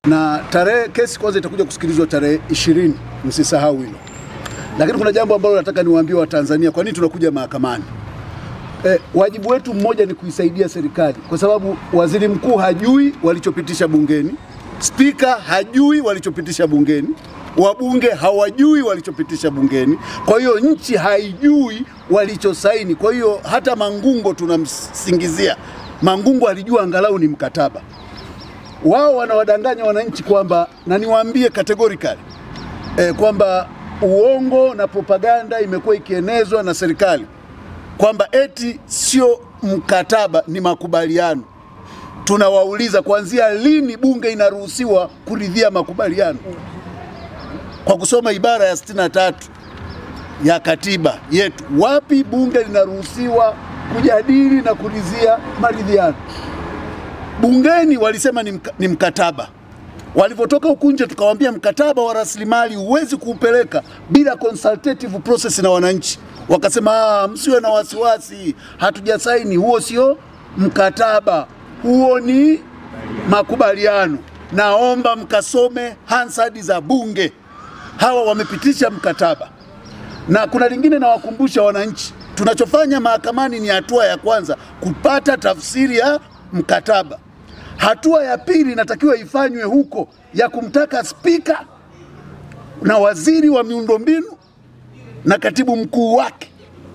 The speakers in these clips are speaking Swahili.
na tarehe kesi kwanza itakuja kusikilizwa tarehe ishirini, msisahau hilo. Lakini kuna jambo ambalo nataka niwaambie Watanzania, kwa nini tunakuja mahakamani. E, wajibu wetu mmoja ni kuisaidia serikali, kwa sababu waziri mkuu hajui walichopitisha bungeni, spika hajui walichopitisha bungeni, wabunge hawajui walichopitisha bungeni. Kwa hiyo nchi haijui walichosaini. Kwa hiyo hata Mangungo tunamsingizia, Mangungo alijua angalau ni mkataba. Wao wanawadanganya wananchi kwamba, na niwaambie categorically eh, kwamba uongo na propaganda imekuwa ikienezwa na serikali kwamba eti sio mkataba, ni makubaliano. Tunawauliza, kuanzia lini bunge inaruhusiwa kuridhia makubaliano? Kwa kusoma ibara ya 63 ya katiba yetu, wapi bunge linaruhusiwa kujadili na kuridhia maridhiano? Bungeni walisema ni, mka, ni mkataba. Walivyotoka huku nje, tukawaambia mkataba wa rasilimali huwezi kuupeleka bila consultative process na wananchi. Wakasema "Ah, msiwe na wasiwasi, hatujasaini, huo sio mkataba, huo ni makubaliano. Naomba mkasome Hansard za bunge, hawa wamepitisha mkataba. Na kuna lingine nawakumbusha wananchi, tunachofanya mahakamani ni hatua ya kwanza kupata tafsiri ya mkataba. Hatua ya pili inatakiwa ifanywe huko ya kumtaka spika na waziri wa miundombinu na katibu mkuu wake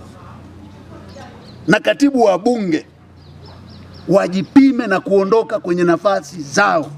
na katibu wa bunge wajipime na kuondoka kwenye nafasi zao.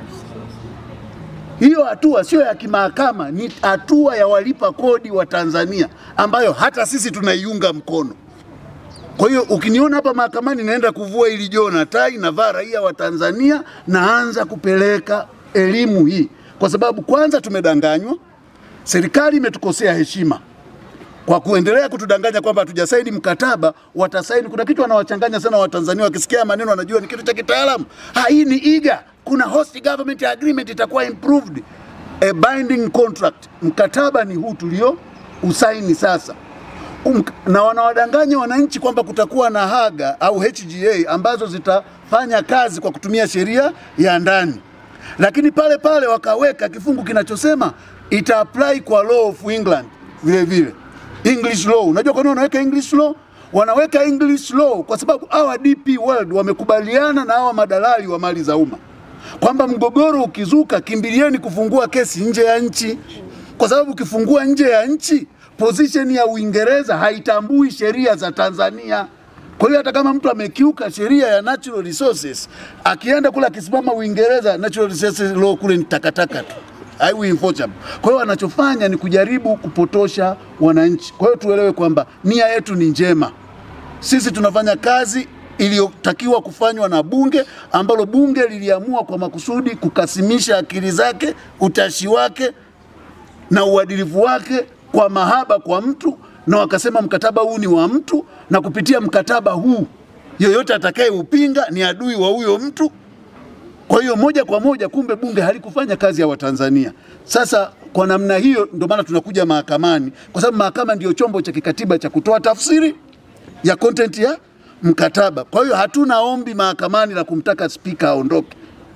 Hiyo hatua sio ya kimahakama, ni hatua ya walipa kodi wa Tanzania ambayo hata sisi tunaiunga mkono. Kwa hiyo ukiniona hapa mahakamani naenda kuvua ili joo na tai navaa raia wa Tanzania, naanza kupeleka elimu hii, kwa sababu kwanza tumedanganywa, serikali imetukosea heshima kwa kuendelea kutudanganya kwamba hatujasaini mkataba, watasaini. Kuna kitu wanawachanganya sana Watanzania, wakisikia maneno wanajua ni kitu cha kitaalamu. Ha, hii ni iga, kuna host government agreement itakuwa improved, a binding contract. Mkataba ni huu tulio usaini sasa um, na wanawadanganya wananchi kwamba kutakuwa na haga au HGA ambazo zitafanya kazi kwa kutumia sheria ya ndani, lakini pale pale wakaweka kifungu kinachosema ita apply kwa law of England vile vile English law. Unajua kwa nini wanaweka English law? Wanaweka English law kwa sababu hawa DP World wamekubaliana na hawa madalali wa mali za umma kwamba mgogoro ukizuka, kimbilieni kufungua kesi nje ya nchi, kwa sababu ukifungua nje ya nchi position ya Uingereza haitambui sheria za Tanzania. Kwa hiyo hata kama mtu amekiuka sheria ya natural resources, akienda kule akisimama Uingereza, natural resources law kule ni takataka tu haiwi enforceable. Kwa hiyo wanachofanya ni kujaribu kupotosha wananchi. Kwa hiyo tuelewe kwamba nia yetu ni njema, sisi tunafanya kazi iliyotakiwa kufanywa na bunge ambalo bunge liliamua kwa makusudi kukasimisha akili zake, utashi wake na uadilifu wake kwa mahaba kwa mtu, na wakasema mkataba huu ni wa mtu, na kupitia mkataba huu yoyote atakayeupinga ni adui wa huyo mtu. Kwa hiyo moja kwa moja, kumbe bunge halikufanya kazi ya Watanzania. Sasa kwa namna hiyo, ndio maana tunakuja mahakamani, kwa sababu mahakama ndio chombo cha kikatiba cha kutoa tafsiri ya content ya mkataba. Kwa hiyo hatuna ombi mahakamani la kumtaka spika aondoke.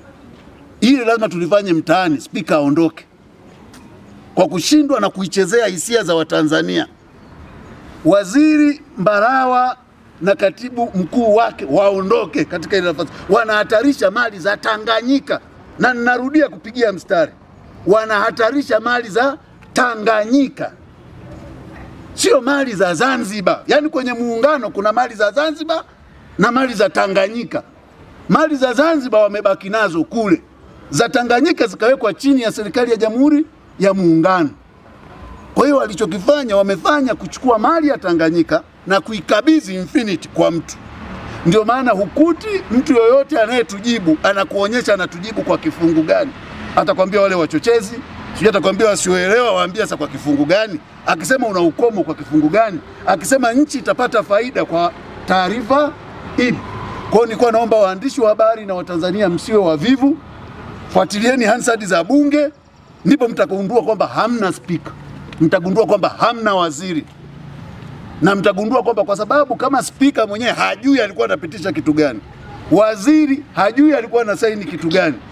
Hili lazima tulifanye mtaani, spika aondoke kwa kushindwa na kuichezea hisia za Watanzania. Waziri Mbarawa na katibu mkuu wake waondoke katika ile nafasi, wanahatarisha mali za Tanganyika, na ninarudia kupigia mstari, wanahatarisha mali za Tanganyika, sio mali za Zanzibar. Yaani kwenye muungano kuna mali za Zanzibar na mali za Tanganyika. Mali za Zanzibar wamebaki nazo kule, za Tanganyika zikawekwa chini ya serikali ya Jamhuri ya Muungano. Kwa hiyo walichokifanya, wamefanya kuchukua mali ya Tanganyika na kuikabidhi Infinity kwa mtu. Ndio maana hukuti mtu yoyote anayetujibu anakuonyesha anatujibu kwa kifungu gani. Atakwambia wale wachochezi, sijui atakwambia wasioelewa, waambia sasa kwa kifungu gani. Akisema una ukomo kwa kifungu gani, akisema nchi itapata faida kwa taarifa ipi. Kwa hiyo nilikuwa naomba waandishi wa habari na Watanzania msiwe wavivu, fuatilieni Hansard za Bunge, ndipo mtagundua kwamba hamna spika, mtagundua kwamba hamna waziri na mtagundua kwamba kwa sababu kama spika mwenyewe hajui alikuwa anapitisha kitu gani, waziri hajui alikuwa anasaini kitu gani,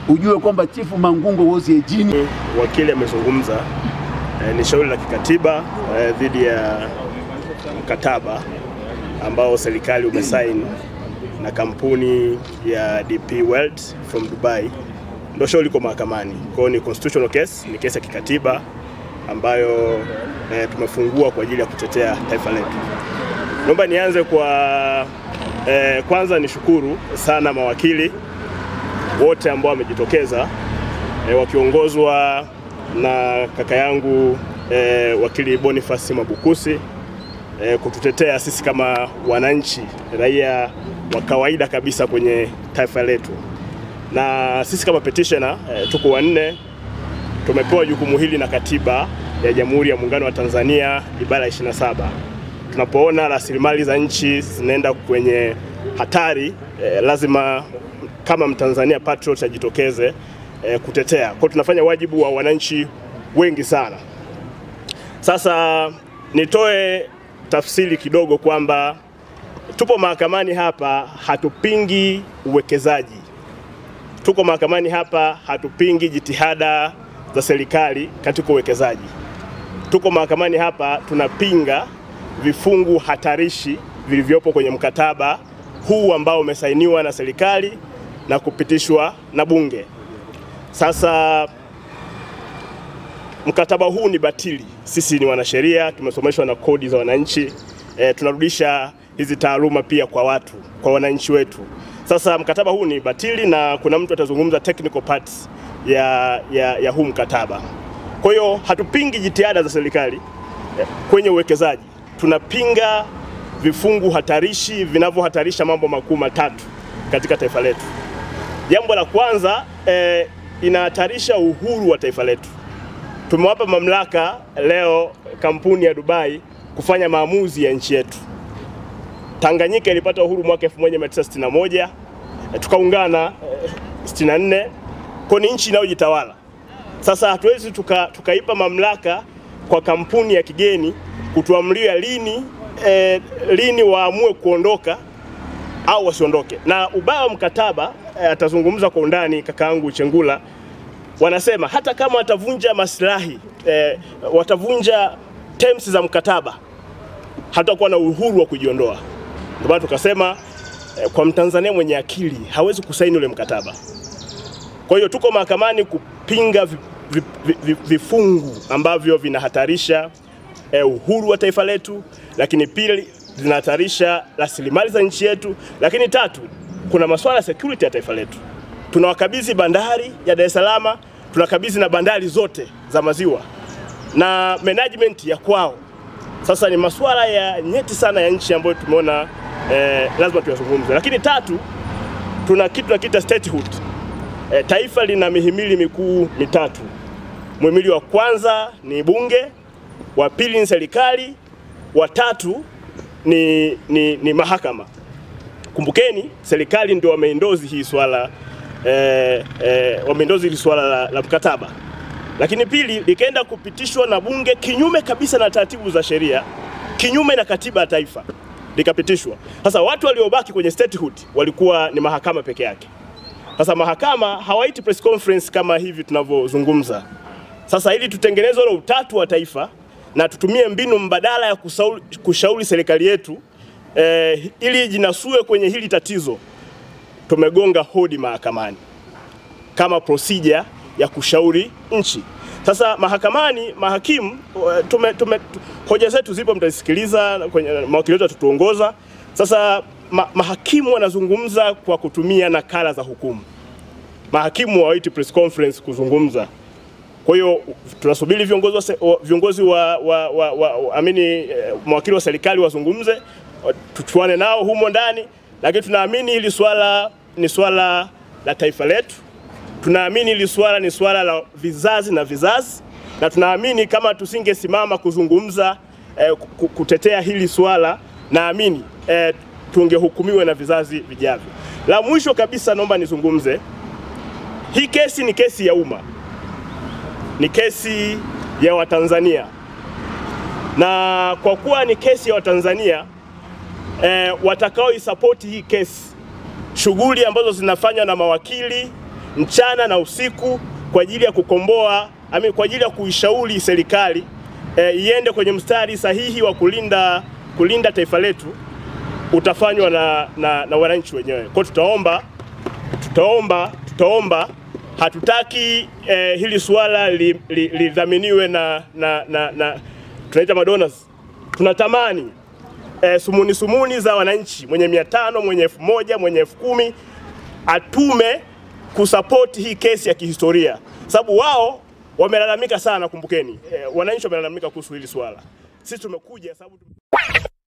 ujue kwamba Chifu Mangungo was a genius. Wakili amezungumza eh, ni shauri la kikatiba eh, dhidi ya mkataba ambao serikali umesaini na kampuni ya DP World from Dubai, ndio shauri liko mahakamani. Kwa hiyo ni constitutional case, ni kesi ya kikatiba ambayo eh, tumefungua kwa ajili ya kutetea taifa letu. Naomba nianze kwa eh, kwanza nishukuru sana mawakili wote ambao wamejitokeza e, wakiongozwa na kaka yangu e, wakili Boniface Mwabukusi e, kututetea sisi kama wananchi raia wa kawaida kabisa kwenye taifa letu, na sisi kama petitioner e, tuko wanne, tumepewa jukumu hili na katiba ya Jamhuri ya Muungano wa Tanzania ibara ya 27 tunapoona rasilimali za nchi zinaenda kwenye hatari eh, lazima kama Mtanzania patriot ajitokeze eh, kutetea. Kwa hiyo tunafanya wajibu wa wananchi wengi sana. Sasa nitoe tafsiri kidogo kwamba tupo mahakamani hapa, hatupingi uwekezaji. Tuko mahakamani hapa, hatupingi jitihada za serikali katika uwekezaji. Tuko mahakamani hapa, tunapinga vifungu hatarishi vilivyopo kwenye mkataba huu ambao umesainiwa na serikali na kupitishwa na Bunge. Sasa mkataba huu ni batili. Sisi ni wanasheria, tumesomeshwa na kodi za wananchi e, tunarudisha hizi taaluma pia kwa watu, kwa wananchi wetu. Sasa mkataba huu ni batili na kuna mtu atazungumza technical parts ya, ya, ya huu mkataba. Kwa hiyo hatupingi jitihada za serikali e, kwenye uwekezaji, tunapinga vifungu hatarishi vinavyohatarisha mambo makuu matatu katika taifa letu. Jambo la kwanza eh, inahatarisha uhuru wa taifa letu. Tumewapa mamlaka leo kampuni ya Dubai kufanya maamuzi ya nchi yetu. Tanganyika ilipata uhuru mwaka 1961 eh, tukaungana eh, 64 kwa ni nchi inayojitawala. Sasa hatuwezi tuka, tukaipa mamlaka kwa kampuni ya kigeni kutuamria lini eh, lini waamue kuondoka au wasiondoke. Na ubaya wa mkataba eh, atazungumza kwa undani kakaangu Chengula, wanasema hata kama watavunja maslahi eh, watavunja terms za mkataba, hatakuwa na uhuru wa kujiondoa. Ndio maana tukasema eh, kwa Mtanzania mwenye akili hawezi kusaini ule mkataba. Kwa hiyo tuko mahakamani kupinga vi, vi, vi, vi, vifungu ambavyo vinahatarisha eh, uhuru wa taifa letu, lakini pili zinahatarisha rasilimali za nchi yetu, lakini tatu, kuna masuala ya security ya taifa letu. Tunawakabidhi bandari ya Dar es Salaam, tunakabidhi na bandari zote za maziwa na management ya kwao. Sasa ni masuala ya nyeti sana ya nchi ambayo tumeona eh, lazima tuyazungumze. Lakini tatu, tuna kitu tunakiita statehood. Eh, taifa lina mihimili mikuu mitatu. Muhimili wa kwanza ni bunge, wa pili ni serikali, wa tatu ni, ni, ni mahakama. Kumbukeni serikali ndio wameendozi hii swala eh, eh, wameendozi hili swala la, la mkataba, lakini pili likaenda kupitishwa na bunge kinyume kabisa na taratibu za sheria, kinyume na katiba ya taifa likapitishwa. Sasa watu waliobaki kwenye statehood walikuwa ni mahakama peke yake. Sasa mahakama hawaiti press conference kama hivi tunavyozungumza. Sasa ili tutengeneze ule utatu wa taifa na tutumie mbinu mbadala ya kusauli, kushauri serikali yetu eh, ili jinasue kwenye hili tatizo, tumegonga hodi mahakamani kama procedure ya kushauri nchi. Sasa mahakamani, mahakimu tume, tume, hoja zetu zipo, mtazisikiliza kwenye mawakili wetu watatuongoza. Sasa ma, mahakimu wanazungumza kwa kutumia nakala za hukumu. Mahakimu hawaiti press conference kuzungumza. Kwa hiyo tunasubiri viongozi wa, viongozi wa, wa, wa, wa amini eh, mawakili wa serikali wazungumze, tuchuane nao humo ndani, lakini tunaamini hili swala ni swala la taifa letu. Tunaamini hili swala ni swala la vizazi na vizazi, na tunaamini kama tusingesimama kuzungumza eh, kutetea hili swala, naamini eh, tungehukumiwa na vizazi vijavyo. La mwisho kabisa, naomba nizungumze, hii kesi ni kesi ya umma ni kesi ya Watanzania na kwa kuwa ni kesi ya Watanzania eh, watakaoisapoti hii kesi, shughuli ambazo zinafanywa na mawakili mchana na usiku kwa ajili ya kukomboa ami, kwa ajili ya kuishauri serikali e, iende kwenye mstari sahihi wa kulinda kulinda taifa letu utafanywa na, na, na wananchi wenyewe. Kwa hiyo tutaomba tutaomba tutaomba hatutaki eh, hili suala lidhaminiwe li, li na, na, na, na tunaita madonors. Tunatamani eh, sumuni sumuni za wananchi mwenye mia tano mwenye elfu moja mwenye elfu kumi atume kusapoti hii kesi ya kihistoria, sababu wao wamelalamika sana. Kumbukeni eh, wananchi wamelalamika kuhusu hili swala, sisi tumekuja sababu